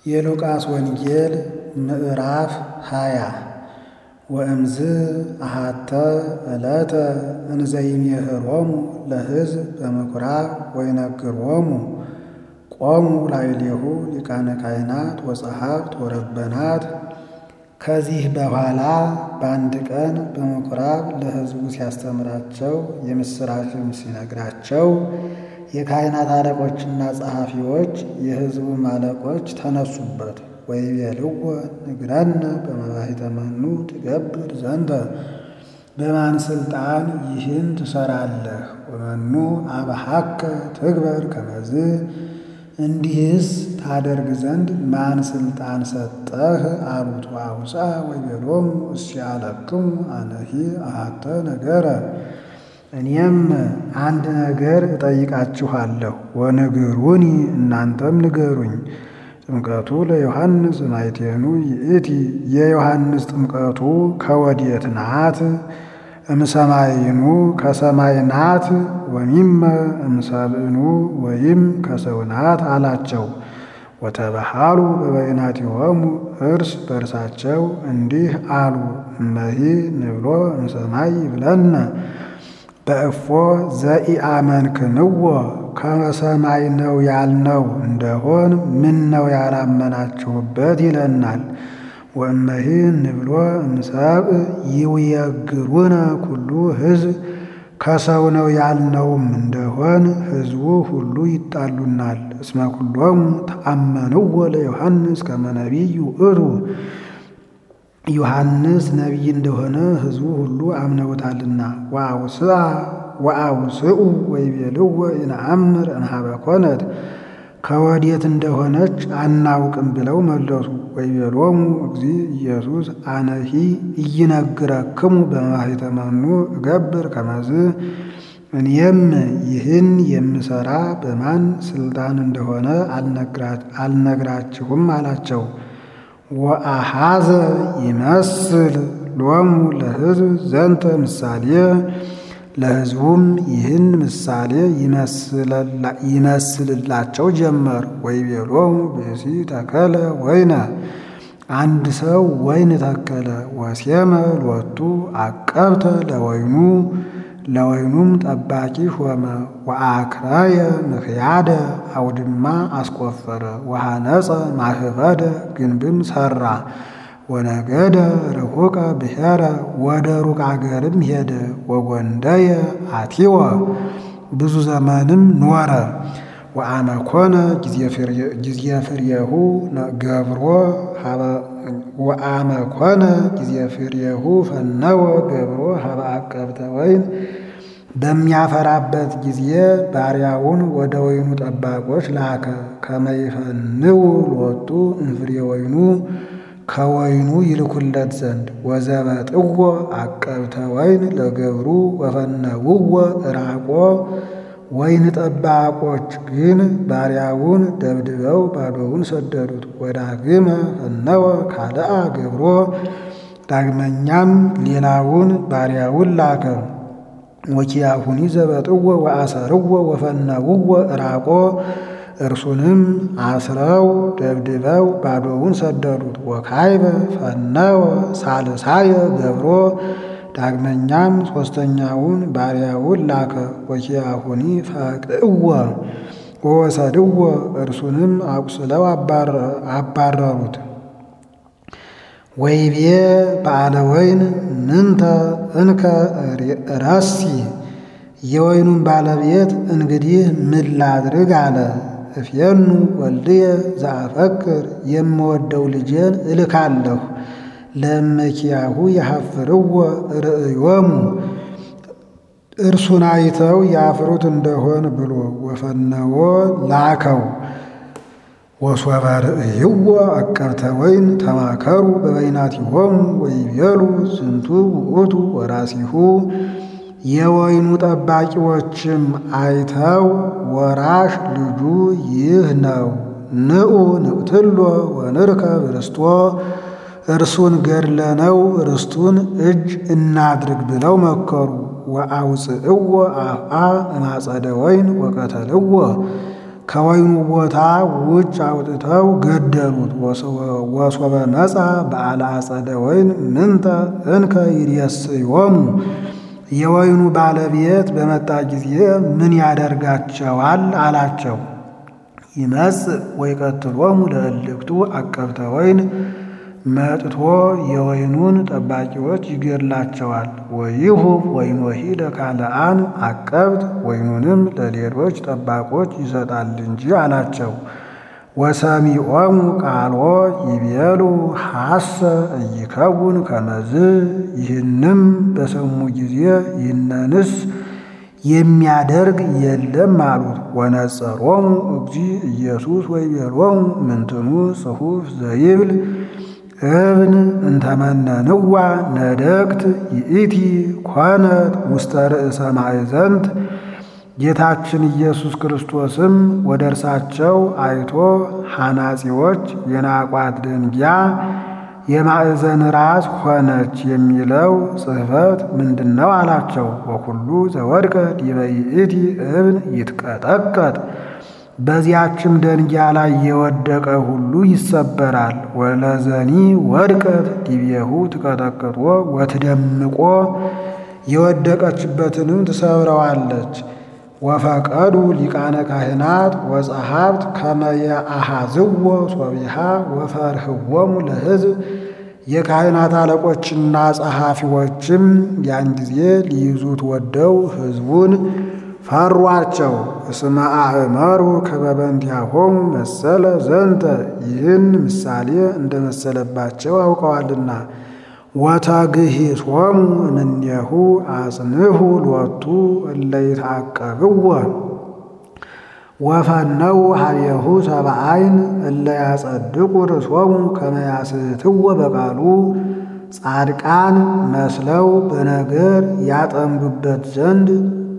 የሉቃስ ወንጌል ምዕራፍ ሃያ ወእምዝ አሃተ ዕለተ እንዘይሜህሮሙ ለሕዝብ በምኵራብ ወይነግሮሙ ቆሙ ላዕሌሁ ሊቃነ ካህናት ወጸሐፍት ወረበናት። ከዚህ በኋላ በአንድ ቀን በምኵራብ ለሕዝቡ ሲያስተምራቸው የምሥራችም ሲነግራቸው የካህናት አለቆችና ጸሐፊዎች የሕዝቡም አለቆች ተነሱበት። ወይቤልዎ ንግረነ በመባሕተ መኑ ትገብር ዘንተ በማን ሥልጣን ይህን ትሠራለህ? ወመኑ አብሐከ ትግበር ከመዝ እንዲህስ ታደርግ ዘንድ ማን ሥልጣን ሰጠህ? አሉት። ወአውፅአ ወይቤሎሙ እስያለክሙ አነሂ አሐተ ነገረ እኔም አንድ ነገር እጠይቃችኋለሁ፣ ወንግሩኒ እናንተም ንገሩኝ። ጥምቀቱ ለዮሐንስ ማይቴኑ ይእቲ የዮሐንስ ጥምቀቱ ከወዴት ናት? እምሰማይኑ ከሰማይ ናት? ወሚመ እምሰብእኑ ወይም ከሰው ናት አላቸው። ወተባሃሉ በበይናቲሆሙ እርስ በርሳቸው እንዲህ አሉ፣ እመሂ ንብሎ እምሰማይ ይብለነ በእፎ ዘኢአመንክንዎ ከሰማይ ነው ያልነው እንደሆን ምን ነው ያላመናችሁበት ይለናል። ወእመሂ ንብሎ እምሰብእ ይውየግሩነ ኩሉ ሕዝብ ከሰው ነው ያልነውም እንደሆን ሕዝቡ ሁሉ ይጣሉናል። እስመ ኩሎሙ ተአመንዎ ለዮሐንስ ከመ ነቢይ ውእቱ ዮሐንስ ነቢይ እንደሆነ ሕዝቡ ሁሉ አምነውታልና። ወአውስኡ ወይቤልዎ ኢነአምር እንሃበ ኮነት ከወዴት እንደሆነች አናውቅም ብለው መለሱ። ወይቤሎሙ እግዚእ ኢየሱስ አነሂ ኢይነግረክሙ በመባሕተ መኑ እገብር ከመዝ እኔም ይህን የምሠራ በማን ሥልጣን እንደሆነ አልነግራችሁም አላቸው። ወአሃዘ ይመስል ሎሙ ለሕዝብ ዘንተ ምሳሌ ለሕዝቡም ይህን ምሳሌ ይመስልላቸው ጀመር። ወይቤሎሙ ብእሲ ተከለ ወይነ አንድ ሰው ወይን ተከለ። ወሴመ ሎቱ አቀብተ ለወይኑ ለወይኑም ጠባቂ ሾመ። ወአክራየ ምክያደ አውድማ አስቆፈረ። ወሃነፀ ማህበደ ግንብም ሠራ። ወነገደ ርሑቀ ብሔረ ወደ ሩቅ አገርም ሄደ። ወጎንደየ አቲወ ብዙ ዘመንም ኖረ። ወአመኮነ ጊዜ ፍሬሁ ገብሮ ወአመኮነ ጊዜ ፍሬሁ ፈነወ ገብሮ ሀበ አቀብተ ወይን በሚያፈራበት ጊዜ ባሪያውን ወደ ወይኑ ጠባቆች ላከ። ከመይፈንው ሎቱ እንፍሬ ወይኑ ከወይኑ ይልኩለት ዘንድ ወዘበጥዎ አቀብተ ወይን ለገብሩ ወፈነውዎ እራቆ ወይን ጠባቆች ግን ባሪያውን ደብድበው ባዶውን ሰደዱት። ወዳግመ ፈነወ ካልአ ገብሮ ዳግመኛም ሌላውን ባሪያውን ላከ። ወኪያሁኒ ዘበጥዎ ወአሰርዎ ወፈነውዎ እራቆ እርሱንም አስረው ደብድበው ባዶውን ሰደዱት። ወካይበ ፈነወ ሳልሳየ ገብሮ ዳግመኛም ሦስተኛውን ባሪያውን ላከ። ወኪያሁኒ ፈቅዕዎ ወወሰድዎ እርሱንም አቁስለው አባረሩት። ወይቤ በዓለ ወይን ምንተ እንከ ረሲ የወይኑን ባለቤት እንግዲህ ምን ላድርግ አለ። እፌኑ ወልድየ ዘአፈቅር የምወደው ልጄን እልካለሁ ለመኪያሁ የሐፍርዎ ርእዮሙ እርሱን አይተው ያፍሩት እንደሆን ብሎ ወፈነዎ ላከው። ወሶበ ርእይዎ አቀብተ ወይን ተማከሩ በበይናቲሆሙ ወይቤሉ ዝንቱ ውእቱ ወራሲሁ የወይኑ ጠባቂዎችም አይተው ወራሽ ልጁ ይህ ነው፣ ንዑ ንቅትሎ ወንርከብ ርስቶ እርሱን ገድለነው ርስቱን እጅ እናድርግ ብለው መከሩ። ወአውፅእዎ አፍአ እማጸደ ወይን ወቀተልዎ ከወይኑ ቦታ ውጭ አውጥተው ገደሉት። ወሶበ መጻ በዓለ አጸደ ወይን ምንተ እንከ ይሬስዮሙ የወይኑ ባለቤት በመጣ ጊዜ ምን ያደርጋቸዋል አላቸው። ይመጽእ ወይቀትሎሙ ለእልክቱ አቀብተ ወይን መጥቶ የወይኑን ጠባቂዎች ይገድላቸዋል። ወይሁብ ወይኖሂ ለካልአን አቀብት ወይኑንም ለሌሎች ጠባቆች ይሰጣል እንጂ አላቸው። ወሰሚዖሙ ቃሎ ይቤሉ ሐሰ እይከውን ከመዝ ይህንም በሰሙ ጊዜ ይህነንስ የሚያደርግ የለም አሉት። ወነጸሮሙ እግዚ ኢየሱስ ወይቤሎሙ ምንትኑ ጽሑፍ ዘይብል እብን እንተመነንዋ ነደቅት ይእቲ ኮነት ውስተ ርእሰ ማዕዘንት ጌታችን ኢየሱስ ክርስቶስም ወደ እርሳቸው አይቶ ሐናጺዎች የናቋት ደንጊያ የማዕዘን ራስ ሆነች የሚለው ጽሕፈት ምንድን ነው አላቸው። ወኩሉ ዘወድቀ ዲበ ይእቲ እብን ይትቀጠቀጥ በዚያችም ደንጊያ ላይ የወደቀ ሁሉ ይሰበራል። ወለዘኒ ወድቀት ዲቤሁ ትቀጠቅጦ ወትደምቆ የወደቀችበትንም ትሰብረዋለች። ወፈቀዱ ሊቃነ ካህናት ወጸሐፍት ከመየአሃዝዎ ሶቢሃ ወፈርህዎሙ ለሕዝብ የካህናት አለቆችና ጸሐፊዎችም ያን ጊዜ ሊይዙት ወደው ሕዝቡን ፈሯቸው። እስመ አእመሩ ከመበንቲአሆሙ መሰለ ዘንተ ይህን ምሳሌ እንደመሰለባቸው አውቀዋልና። ወተግሂሶሙ እምኔሁ አጽንሁ ሎቱ እለ ይትዐቀብዎ ወፈነው ሀቤሁ ሰብአይን እለ ያጸድቁ ርእሶሙ ከመ ያስትዎ በቃሉ ጻድቃን መስለው በነገር ያጠምዱበት ዘንድ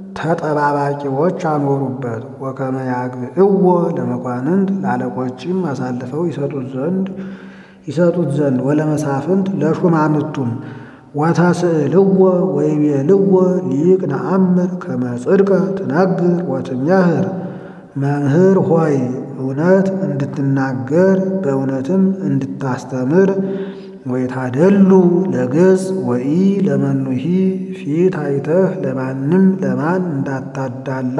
ተጠባባቂዎች አኖሩበት። ወከመ ያግዕዎ ለመኳንንት ለአለቆችም አሳልፈው ይሰጡት ዘንድ ይሰጡት ዘንድ ወለመሳፍንት ለሹማምቱም ወተስእልዎ ወይቤልዎ ሊቅ ነአምር ከመ ጽድቀ ትነግር ወትሜህር መምህር ሆይ እውነት እንድትናገር በእውነትም እንድታስተምር ወይታደሉ ለገጽ ወኢ ለመኑሂ ፊት አይተህ ለማንም ለማን እንዳታዳላ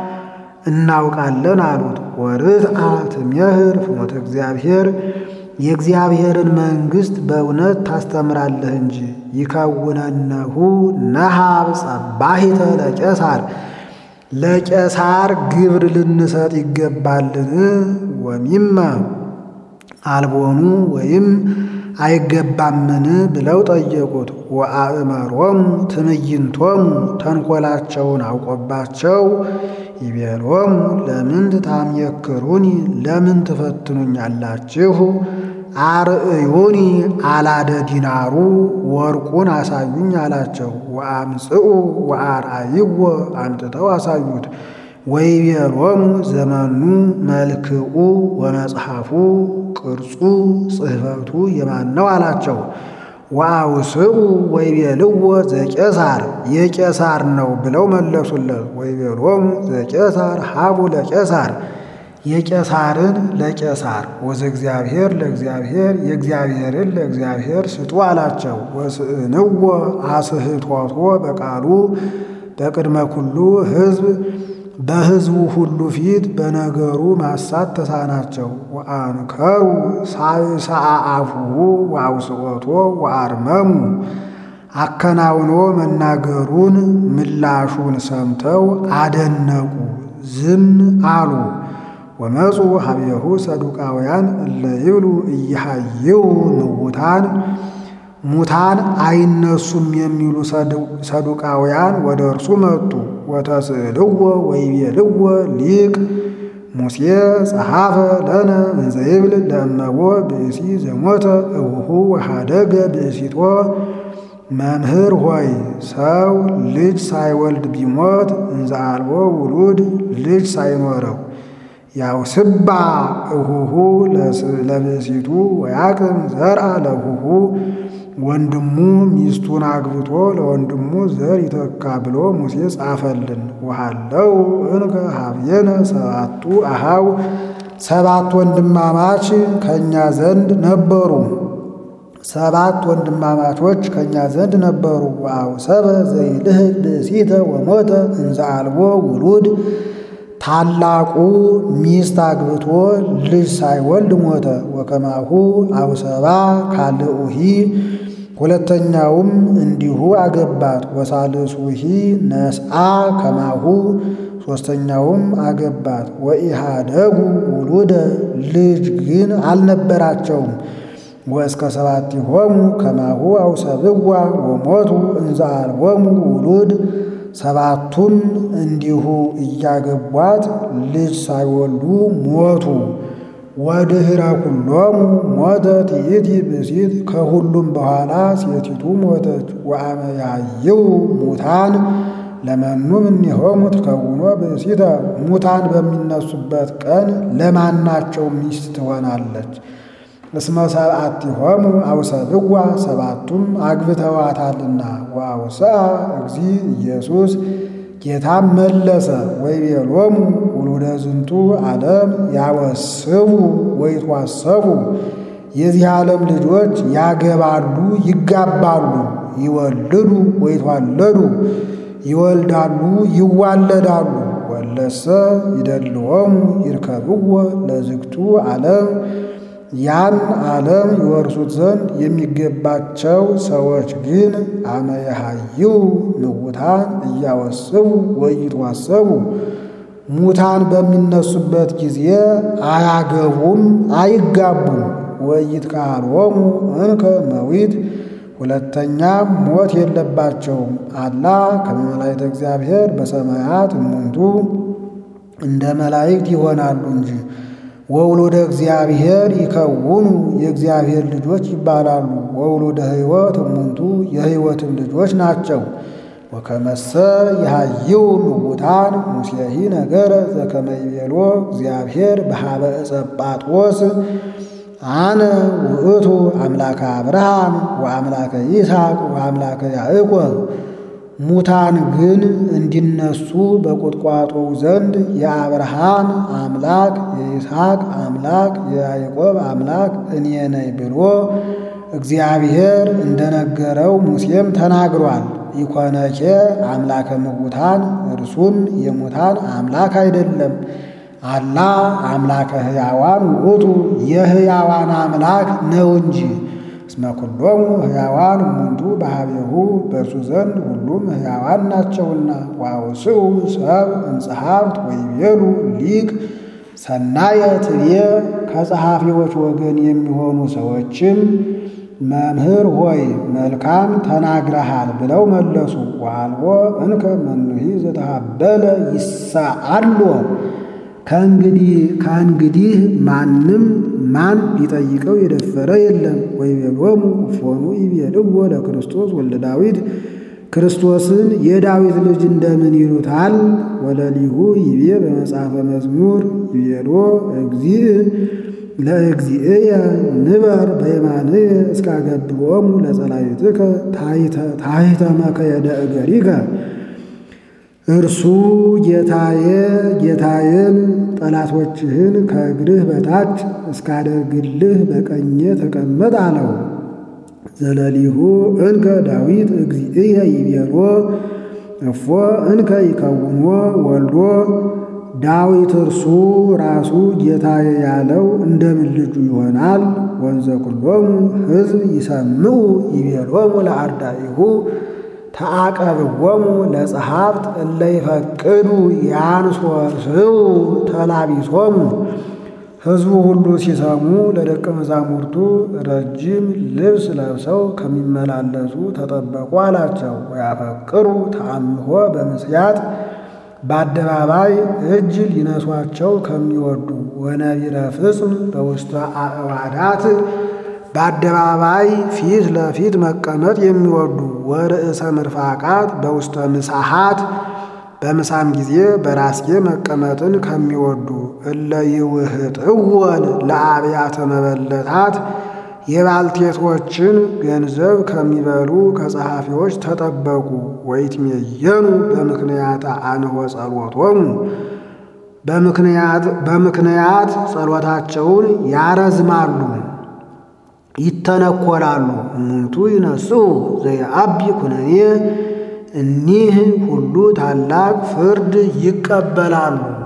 እናውቃለን አሉት። ወርትአ ትሜህር ፍኖተ እግዚአብሔር የእግዚአብሔርን መንግሥት በእውነት ታስተምራለህ እንጂ ይከውነነሁ ነሃብ ጸባሂተ ለቄሳር ለቄሳር ግብር ልንሰጥ ይገባልን? ወሚመ አልቦኑ ወይም አይገባምን ብለው ጠየቁት። ወአእመሮሙ ትዕይንቶሙ ተንኰላቸውን አውቆባቸው ይቤሎሙ ለምን ትታምየክሩኒ ለምን ትፈትኑኛላችሁ? አርእዩኒ አላደ ዲናሩ ወርቁን አሳዩኝ አላቸው። ወአምጽኡ ወአርአይዎ አምጥተው አሳዩት። ወይቤሎሙ ዘመኑ መልክዑ ወመጽሐፉ ቅርጹ ጽሕፈቱ የማን ነው አላቸው። ወአውስኡ ወይቤልዎ ዘቄሳር የቄሳር ነው ብለው መለሱለት። ወይቤሎሙ ዘቄሳር ሀቡ ለቄሳር የቄሳርን ለቄሳር ወዘእግዚአብሔር ለእግዚአብሔር የእግዚአብሔርን ለእግዚአብሔር ስጡ አላቸው። ወስእንዎ አስህቶቶ በቃሉ በቅድመ ኩሉ ሕዝብ በሕዝቡ ሁሉ ፊት በነገሩ ማሳት ተሳናቸው። ወአንከሩ ሳይሰአ አፉሁ ወአውስኦቶ ወአርመሙ አከናውኖ መናገሩን ምላሹን ሰምተው አደነቁ፣ ዝም አሉ። ወመፁ ሀቤሁ ሰዱቃውያን እለ ይብሉ እየሃይው ምውታን ሙታን አይነሱም የሚሉ ሰዱቃውያን ወደ እርሱ መጡ። ወተስእልዎ ወይቤልዎ ሊቅ ሙሴ ጸሐፈ ለነ እንዘ ይብል ለእመቦ ብእሲ ዘሞተ እውሁ ወሃደገ ብእሲቶ መምህር ሆይ ሰው ልጅ ሳይወልድ ቢሞት እንዘ አልቦ ውሉድ ልጅ ሳይኖረው ያውስባ እሁሁ ለብእሲቱ ወያቅም ዘርአ ለሁሁ ወንድሙ ሚስቱን አግብቶ ለወንድሙ ዘር ይተካ ብሎ ሙሴ ጻፈልን። ውሃለው እንከ ሀብየነ ሰባቱ አሃው ሰባት ወንድማማች ከእኛ ዘንድ ነበሩ። ሰባት ወንድማማቾች ከእኛ ዘንድ ነበሩ። ዋው ሰበ ዘይልህቅ ብእሲተ ወሞተ እንዘ አልቦ ውሉድ ታላቁ ሚስት አግብቶ ልጅ ሳይወልድ ሞተ። ወከማሁ አውሰባ ካልኡሂ ሁለተኛውም እንዲሁ አገባት። ወሳልሱሂ ነስአ ከማሁ ሦስተኛውም አገባት። ወኢሃደጉ ውሉደ ልጅ ግን አልነበራቸውም። ወእስከ ሰባቲሆሙ ከማሁ አውሰብዋ ወሞቱ እንዘ አልቦሙ ውሉድ ሰባቱም እንዲሁ እያገቧት ልጅ ሳይወልዱ ሞቱ። ወድኅረ ኩሎሙ ሞተት ይእቲ ብእሲት ከሁሉም በኋላ ሴቲቱ ሞተች። ወአመ ያይው ሙታን ለመኑ እምኔሆሙ ትከውኖ ብእሲተ ሙታን በሚነሱበት ቀን ለማናቸው ሚስት ትሆናለች? እስመ ሰብአቲሆሙ አውሰብዋ ሰባቱም አግብተዋታልና። ወአውስአ እግዚ ኢየሱስ ጌታም መለሰ ወይቤሎሙ ውሉደ ዝንቱ ዓለም ያወስቡ ወይትዋሰቡ የዚህ ዓለም ልጆች ያገባሉ፣ ይጋባሉ፣ ይወልዱ ወይትዋለዱ ይወልዳሉ፣ ይዋለዳሉ። ወለሰ ይደልዎሙ ይርከብዎ ለዝግቱ ዓለም ያን ዓለም ይወርሱት ዘንድ የሚገባቸው ሰዎች ግን አመ የሃይው ምውታን እያወስቡ ወይትዋሰቡ ሙታን በሚነሱበት ጊዜ አያገቡም፣ አይጋቡም። ወይትካልዎሙ እንከ መዊት ሁለተኛም ሞት የለባቸውም። አላ ከመ መላእክተ እግዚአብሔር በሰማያት እሙንቱ እንደ መላእክት ይሆናሉ እንጂ ወውሉደ እግዚአብሔር ይከውኑ የእግዚአብሔር ልጆች ይባላሉ። ወውሉደ ሕይወት እሙንቱ የሕይወትም ልጆች ናቸው። ወከመሰ የሃይው ምውታን ሙሴሂ ነገረ ዘከመ ይቤሎ እግዚአብሔር በሃበ ዕፀ ጳጦስ አነ ውእቱ አምላከ አብርሃም ወአምላከ ይስሐቅ ወአምላከ ያዕቆብ ሙታን ግን እንዲነሱ በቁጥቋጦው ዘንድ የአብርሃም አምላክ የይስሐቅ አምላክ የያዕቆብ አምላክ እኔ ነኝ ብሎ እግዚአብሔር እንደነገረው ሙሴም ተናግሯል። ኢኮነኬ አምላከ ምውታን እርሱም የሙታን አምላክ አይደለም። አላ አምላከ ሕያዋን ውእቱ የሕያዋን አምላክ ነው እንጂ እስመ ኩሎሙ ሕያዋን እሙንቱ በኀቤሁ በእርሱ ዘንድ ሁሉም ሕያዋን ናቸውና። ወአውስኡ ሰብ እምጸሐፍት ወይቤሉ ሊቅ ሰናየ ትቤ ከጸሐፊዎች ወገን የሚሆኑ ሰዎችም መምህር ሆይ መልካም ተናግረሃል ብለው መለሱ። ወአልቦ እንከ መኑሂ ዘተሃበለ ይሳአሎ ከእንግዲህ ከእንግዲህ ማንም ማን ሊጠይቀው የደፈረ የለም። ወይቤሎሙ እፎኑ ይቤልዎ ለክርስቶስ ወልደ ዳዊት ክርስቶስን የዳዊት ልጅ እንደምን ይሉታል? ወለሊሁ ይቤ በመጽሐፈ መዝሙር ይቤሎ እግዚእ ለእግዚእየ ንበር በየማንየ እስካገብሮሙ ለጸላእትከ ታሕተ መከየደ እገሪከ እርሱ ጌታዬ ጌታዬን ጠላቶችህን ከእግርህ በታች እስካደርግልህ በቀኜ ተቀመጥ አለው። ዘለሊሁ እንከ ዳዊት እግዚእየ ይቤሎ እፎ እንከ ይከውኖ ወልዶ ዳዊት እርሱ ራሱ ጌታዬ ያለው እንደምን ልጁ ይሆናል? ወንዘ ኩሎሙ ሕዝብ ይሰምዑ ይቤሎሙ ለአርዳኢሁ ተአቀብዎሙ ለጸሐፍት እለ ይፈቅዱ ያንሶስው ተላቢሶሙ። ሕዝቡ ሁሉ ሲሰሙ ለደቀ መዛሙርቱ ረጅም ልብስ ለብሰው ከሚመላለሱ ተጠበቁ አላቸው። ወያፈቅሩ ተአምሆ በምስያት በአደባባይ እጅ ሊነሷቸው ከሚወዱ ወነቢረ ፍጽም በውስተ አዕዋዳት በአደባባይ ፊት ለፊት መቀመጥ የሚወዱ ወርእሰ ምርፋቃት በውስተ ምሳሃት በምሳም ጊዜ በራስጌ መቀመጥን ከሚወዱ እለ ይውህጥወን ለአብያተ መበለታት የባልቴቶችን ገንዘብ ከሚበሉ ከጸሐፊዎች ተጠበቁ። ወይትሜየኑ በምክንያት አንሆ ጸሎቶሙ በምክንያት ጸሎታቸውን ያረዝማሉ፣ ይተነኮላሉ። እሙንቱ ይነስኡ ዘየአቢ ኩነኔ እኒህ ሁሉ ታላቅ ፍርድ ይቀበላሉ።